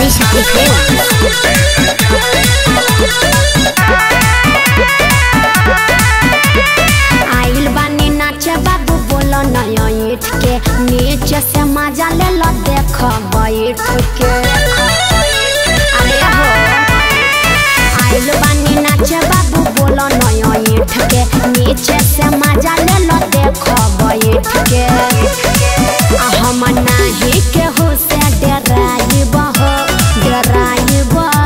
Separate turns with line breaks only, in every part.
Shakti Film. आइल बानी नाचे बाबू बोलो नया ईट के नीचे से मजा ले लो देख बैठ के अरे हो आइल बानी नाचे बाबू बोलो नया ईट के नीचे से मजा ले लो देख बैठ के आ हम नाही केहू से डराइब हो डराइब हो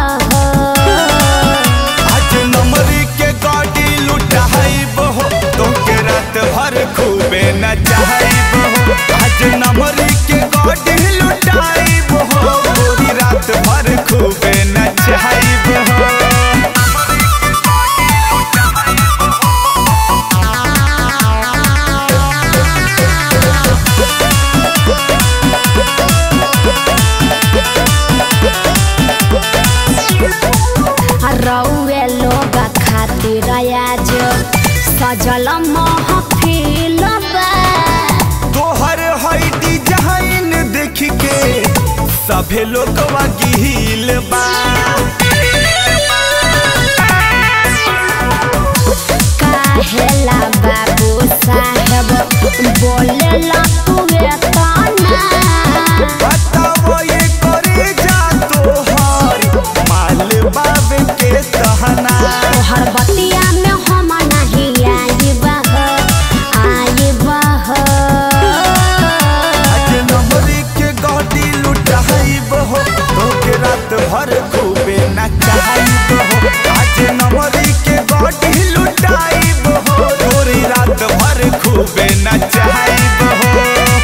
आज नमरी के गाड़ी लुटाइब हो तोके रात भर खूबे नचाइब हो आज नमरी के गाड़ी लुटाइब हो पूरी रात भर खूबे नचाइब हो
रउए लोग खातिर आज सजल महफिल बा
तोहर हई डिजाइन देख के सभे लोग गिल बा
काहेला बाबू साहेब बोलेला तुए तना
बताओ ये करे जा तोहर माल बाबे के कहना
तोहर बतिया में हम नहीं आइब हो आइब हो
आज नमरी के गाड़ी लुटाइब हो तोके रात भर खूबे नचाइब हो आज नमरी के गाड़ी लुटाइब हो तोरी रात भर खूबे नचाइब हो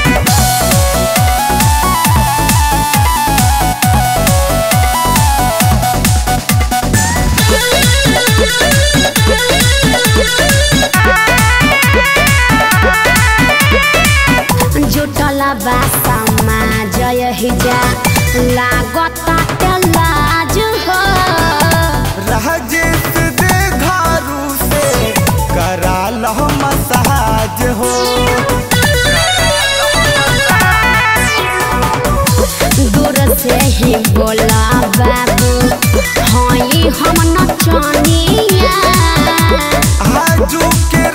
जुटला बा समाज हिजा लागत लाज हो
राजेश दे घारू से करा लो मसाज हो
दूर से ही बोला बाबू हई हम नचनिया
आजू के